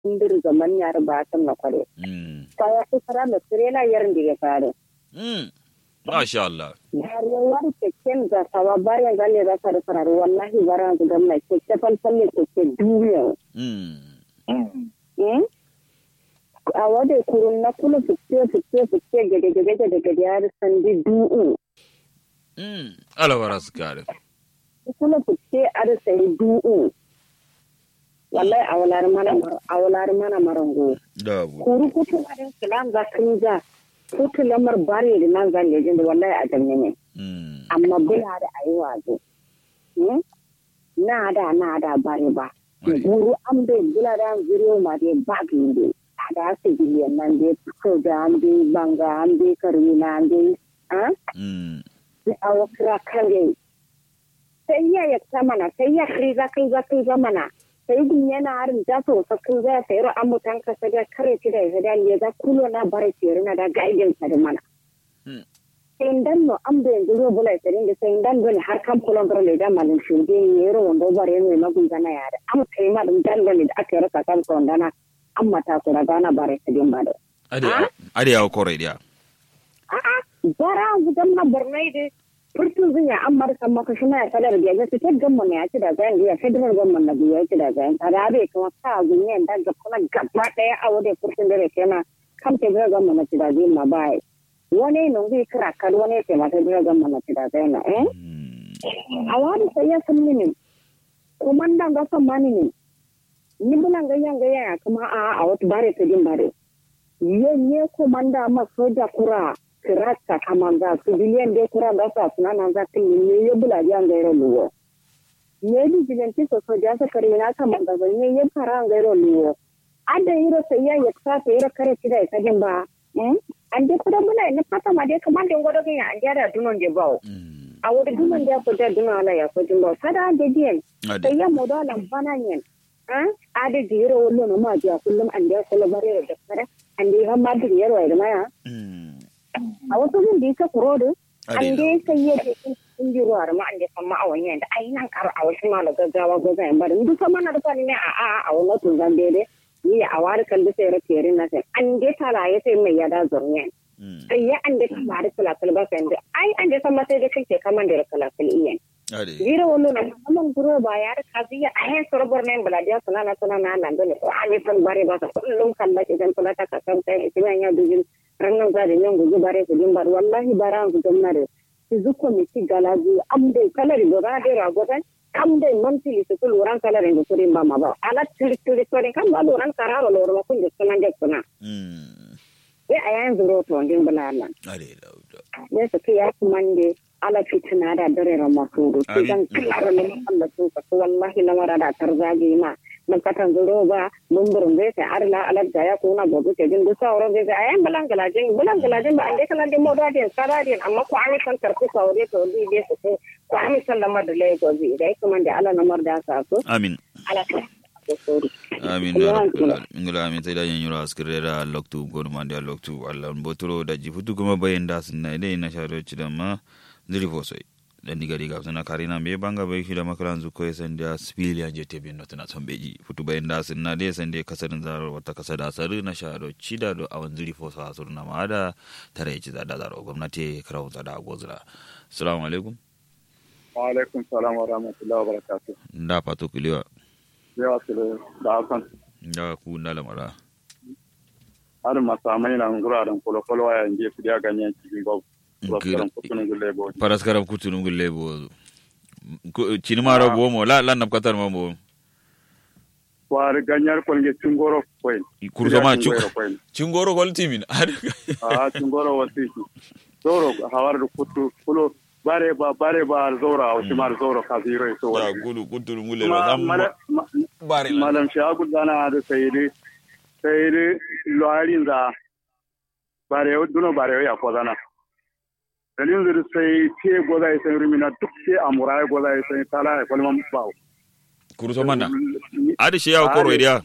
kundir zaman yar ba san na kware Mm. kaya ku fara da sirela yarin da ya fare Mm. Masha Allah. har yawar keken da sawa bayan gane za ka da farar wallahi bara ga gamna keke falfalle keke duniya Mm. eh a wade kurun na kula fiske fiske fiske gade gade gade gade har sandi du'u Mm. Allah bara su kare. kula fiske ar sai du'u wallahi awalar mana awalar mana marango Da bu. kuru kutu arin kilam za kun ja kutu lamar bare da nan zan lejin da wallahi a janne ne Mm. amma bula da ayi wazo Hmm? na da na da bare ba Ai. buru an bai bula da zuriyo ma dai ba ginde da su biliyan nan dai ko da an bai banga an bai karina an bai ah Mm. da awa kira kare sai ya yakta mana sai ya kriza kriza kriza mana sai gun yana harin da so sa kriza sai ro an mutan ka sai da kare ci da ya da ya da kulo na bare ci na da gaiden sa da mana Hmm. sai dan no an bai duro bula sai da sai dan dole har kan kulon dole le da malin shi de ne ro wando bare ne na gun gana ya da am kai ma dum dan dole da aka rasa kan kulon dana an mata su da gana bare su din ba da Ade ade ya kore dia. a'a bara gudan na bornai da furtun zinya an marka maka shi mai kadar da ya fitar gamma ne ya ci da zayan ya federal gamma na biya ya ci da zayan ta da bai kuma ka gunye da ga kuma gaba daya a wadai furtun da ke na kan ta ga gamma na ci da zayan ma bai wani nan zai kira kar wani ke mata da gamma na ci da zayan na eh Mm. a wani sai ya san mini kuma dan ga san mani ne ni bulan ga yan ga ya kuma a a wata bare ta din bare yenye komanda ma soja kura kirata kamanga civilian de kura da sa suna nan za ta yi ne ya bula ya ngairo luwo ye di vigilante so soja sa kare na kamanga ba ne ya fara ngairo luwo ada yiro sai ya yaksa ta yiro kare ci da ka jin ba eh an de kura bula ne fata ma de kamanda ngodo ga an da dunon de bawo Mm. a wuri dunon da ko da dunon ala ya ko jin ba sada de dien Ade. sai ya modo lan bana yen ah ada jiro wallo no ma ja kullum an da kala bare da kare an da ha ma dir yarwa da maya Mm. a wasu gun da yake kuro da Ade an da. da sai ya ce in ji ruwa da ma an da san ma a wani da ai nan kar a wasu ma da gaggawa goza yan bari duk sama na da fani ne a a a wani tun zan bede ni a wari kan da sai rake rin na sai an da tala ya sai mai yada zurniyan Mm. sai ya an da kama da kalakal ba sai da ai an da san ma sai da kake kaman da kalakal iyan Ade. Zira wani na saman guro ba ya da kazi ya a yan sorobar na yin baladiya suna na suna na nan dole a ne san bare ba sa kullum kalla idan kula ta kasan kai ita ya dujin ranar za da yan guji bare su din bar wallahi bara an gudan na da su zuko mi ci galaji am dai kalari do ra dai rago dai kam dai mantili su kul wuran kalari da kurin ba ma ba ala tiri tiri tiri kan ba loran kararo loro ma kun da sunan da suna Mm. sai a yan zuro to din bulalan Ade da. da. ne su ke ya mande ala fitina da dare ramasuru sai Amin. dan kiyar na Allah sun ka wallahi na mara da tarzage ma man katan zuro ba lumburin zai sai arla alar da ya kuna gobe ke jin dusa wurin zai ayan bulan galajin bulan galajin ba an dai kala da moda din saradin amma ko an san tarku saure to di dai su sai ko an san lamar da lai gobe dai kuma da ala namar da sa su Amin. ala ta sori amin ya rabbal alamin ngala amin tay da yen yura askire da loktu gorma da loktu allah botoro da jifutu kuma bayen da sunna ide na sharo ci da ma zuri fosoi dan diga diga suna karina me banga bai shi da makaran zu ko san da civilian je tebe no tana son beji futu bayen da sunna de san de kasarin zaro wata kasa da saru na sharo ci da do awan zuri foso asur na ma da tare ci da da zaro gwamnati krawo da gozra assalamu alaikum wa alaikum salam wa rahmatullahi wa barakatuh nda pato kuliwa yawa su da hakan nda ku nda lamara har masamai na nguraren kwalokwalo a yanzu su ya ganyen cikin gwab Raskaran kutunin gulle bo. paraskaram kutunum gulle bo cini maro bo mo la la nam katar mo bo Kwari ganyar kwalge cingoro kwai. kurso ma Cingoro kwai. cingoro gol timin A cingoro wasu shi. Zoro hawar da kutu kulo bare ba bare ba zora a wasu mara zora ka ziro ya so wala wani. kudu kutunum gulle ro Ma- sam mala- ma- bare la Malam shagu dana da sayidi sayidi loharin za bare yau duno bare yau ya ko zana. Dalilin zuri sai ce goza ya san rumina duk sai amura ya goza ya san tala ya kwalman bawo. kurso manda adi she yaw koro idia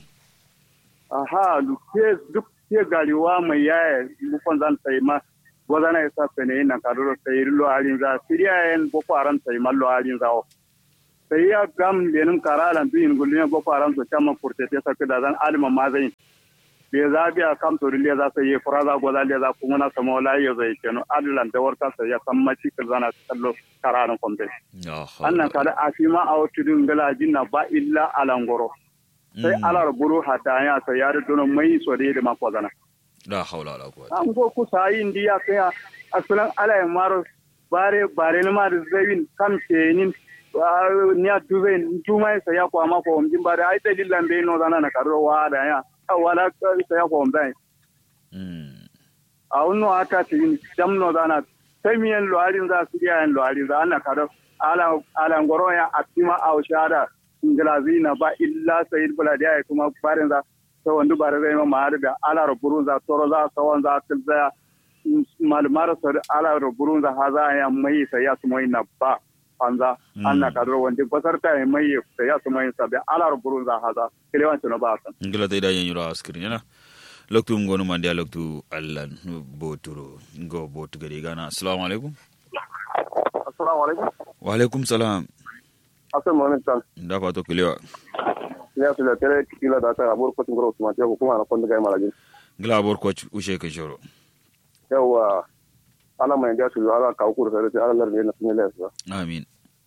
aha duk ke duk ke gariwa mai yaya mukon zan sai ma gozana ya sa sene na kaduro sai lo alin za siriya en boko haram sai ma lo alin za o sai ya gam lenin karalan biyin gulin boko haram so chama kurtete sa da zan alima mazai be za biya kam to le za sai fura za goza le za kuma na sama wala ya zai keno adlan da warka sai ya san maci zana kallo karalan kombe annan kada afima a wutudin gala jinna ba illa alangoro sai alar buru hataya sai ya dono mai so da ma kozana la haula wala quwwata an go ku sai indiya kai asalan alay maro bare bare na ma da zawin kam kenin ni a duve tuma sa ya kwa ma ko mjin bare ai dalilan be no dana na karo wa da ya wala sa ya ko mbai mm a unno ata tin dam no dana sai miyen lo arin za su ya lo arin za ana karo ala ala ngoro ya atima au shada ingilazina ba illa sayid buladi ya kuma barin za ta wandu bare zai ma har da ala ruburu za toro za sawan za tilza malmar sa ala ruburu za haza ya mai sai ya su mai na ba anza anna kadro wanda basar ta mai sai ya su mai sabe ala ruburu za haza kilewan tuno ba san ngila ta idan yura askirin yana loktu ngonu mandi loktu allan boturo go botu gari gana assalamu alaikum assalamu alaikum wa alaikum salam asan mo ne tan da fato kilewa ya su da tere kila da ta abur ko tingoro kuma ta hukuma na kon daga malajin ngila bor ko ushe ka shoro yawa ala mai da su ala ka ku da sai ala lar ne na sun le su amin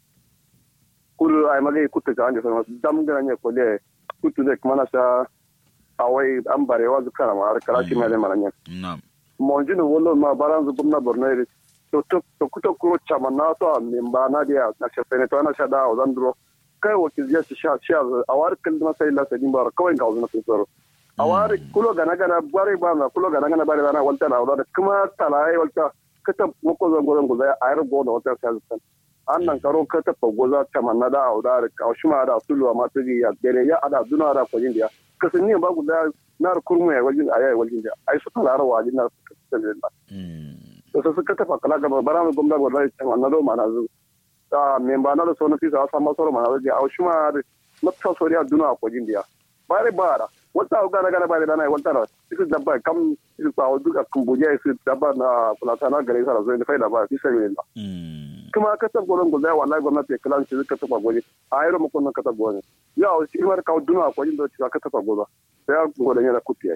kuru ay magai kutte ta anje sama dam gana ne ko le kutte de kuma na sa awai an bare wa zukara ma har karashi mai da malanya na'am mo jinu wollo ma baran zu bumna borno iri to to to kuto kuro chama na to min ba na dia na se pene to na sha da o dan duro kai wa ki ziyarci sha sha a war kil na sai la sai bar kawai ga wannan sun tsaro a war kulo gana gana bare ba na kulo gana gana bare na walta na da kuma talai walta kata moko zan gozan goza a yar go da wata sai zan annan karo kata fa goza chama na da o da ka shuma da sulu ma tugi ya gere ya ada duna da ko jindiya kasanni ba guda na kurmu ya waljin ayayi waljin da ai su tala rawa jin na su kasan da to sai suka tafa kala gaba bara mu gomda gaba da cewa na do mana zu ta me ba na da so na fi sa sama soro mana da au shuma na ta so ya duna ko jin dia bare bara wata ga na ga bare da na wata da su da ba kam su ba duka kumbuje su da ba na plata na gare sa zo ne faida ba fi sai ne kuma ka tab goron gulda wallahi gwamnati kala shi ka tafa goje a yaro mu kunnan ka tafa goje ya o shi mar ka duna ko jin da ka tafa goza sai ya godan yana kutiye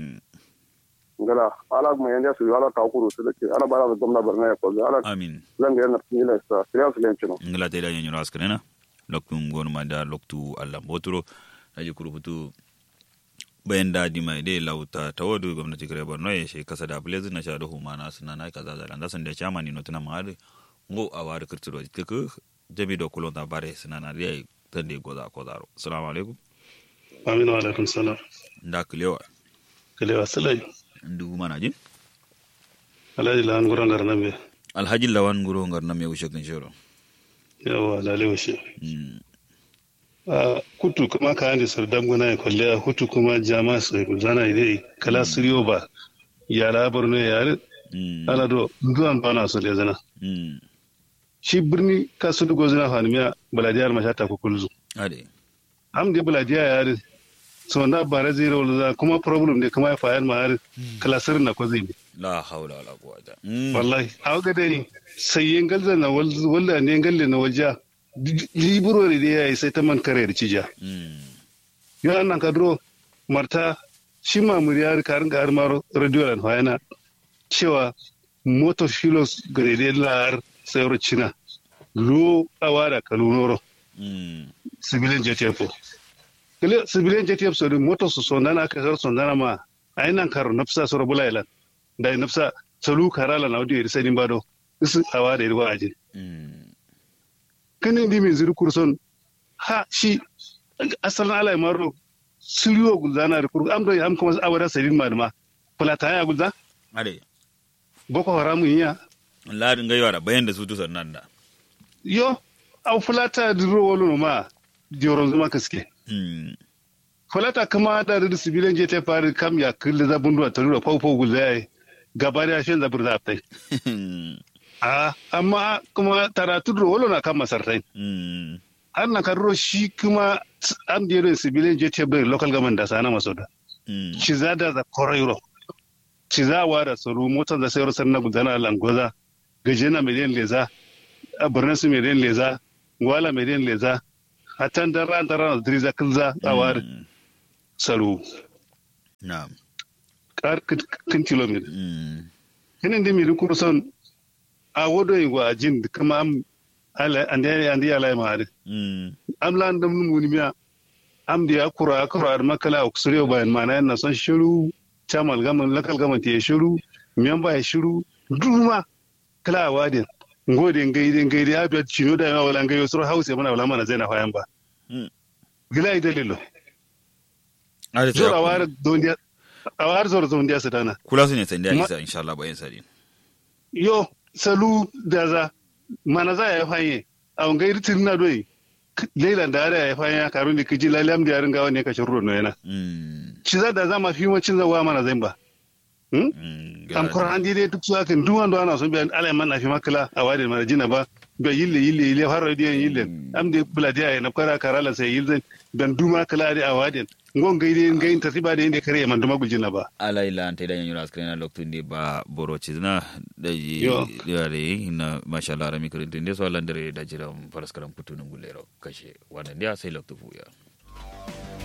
ngala ala mu yanda su ala ka kuru su dake ala bara da gwamnati barna ya kwazo ala amin zan ga yana tsila sa sai su lence no ngala te da nyanyo askrena loktu ngonu manda loktu alla boturo aji kuru futu bayan da di mai dai lauta ta wadu gwamnati kare borno ya shi kasa da blaze na sha da humana suna na kaza da landa san da chama ni notuna ma ngo a wari kirtiro tiku jami do kulon da bare suna na dai tan de goza ko zaro assalamu alaikum aminu wa alaikum salam nda kilewa kilewa salai ndu mana jin alhaji lawan guran garna me alhaji lawan guro ngar na me ushe kan shoro yawa lale washe a kutu kuma ka ande sar damguna ya kwalle hutu kuma jama su zana idai kala siriyo ba yara borno yare ana do nduwan bana so le zana shi birni ka su dugo zina fanimiya baladiyar mashata ku kulzu ade am de baladiya yare so na bara zira wala kuma problem ne kuma ya fayar ma har kalasir na ko zai la haula wala quwwata wallahi a ga dai sai yin galza na walla ne galle na walja liburo da yayi sai ta man kare da cija ya nan kadro marta shi ma muriyar karin ga armar radio lan hayana cewa moto shilos gare lar sayar cina lo awara kalunoro civilian jtf kele civilian jtf so moto su so nana ka sar so nana ma ainan karo nafsa so rabula ilan da nafsa salu karala na audio irsa din bado isu awara irwa ajin kani ndi min ziri kurson ha shi asalan ala maro siriyo gulzana da kurgu am do am kuma awara sadin maduma fulata ya gulza ade boko haramu yiya ladin gaiwa da bayan da su tu sannan da yo aw fulata diro wolo ma dioron zuma kaske fulata kama da da sibilan je ta fari kam ya kille za bundu ta rura fau fau gulzai gaba da shin zabur da aftai a amma kuma taratu diro wolo na kan masartai har na karro shi kuma an dero sibilan je ta bai local government da sana masoda shi za da za korairo ci za a ware tsaro motar da sayar sannan gudana langoza gajena miliyan leza a birnin su miliyan leza gwala miliyan leza hatan dan ran dan ran driza kilza awar salu na'am kar kin kilometer mm kinin da mi kurson a wodo yi wa jin kuma am ala ande ande ala ma ade mm am lan dam mun miya am da kura kura makala uksure bayan mana na son shiru chamal gaman lakal gaman te shiru miyan ba shiru duma kala wadin ngode ngaide ngaide abia chino da wala ngayo sur hause mana wala mana zaina fayan ba Mm. gila dalilo are zor ta awar dondia awar zor zondia sadana kula su ne sai da Ma- isa insha Allah bayan sari yo salu da za mana za ya fanye a wangai ritin na doyi leila da ara ya fanye karun da kiji lalam da yarin gawa ne ka shirro no yana mm ci za da za ma fi wacin zawa mana zan ba mm am quran di dai duk su akan duk wanda ana son biyan alai man na fi makala a wadin mana jina ba ba yille yille yille har radiyan yille am de buladiya ya na kara karala sai yille dan duma kala da a wadin ngon gaide gain tasiba da inda kare man duma gujina ba ala ila ante da nyura screen na loktu ndi ba boro chizna da yi Yo. yare na mashallah rami kirin tinde so landare da jiran faraskaram putunun gulero kashe wannan dia sai loktu fuya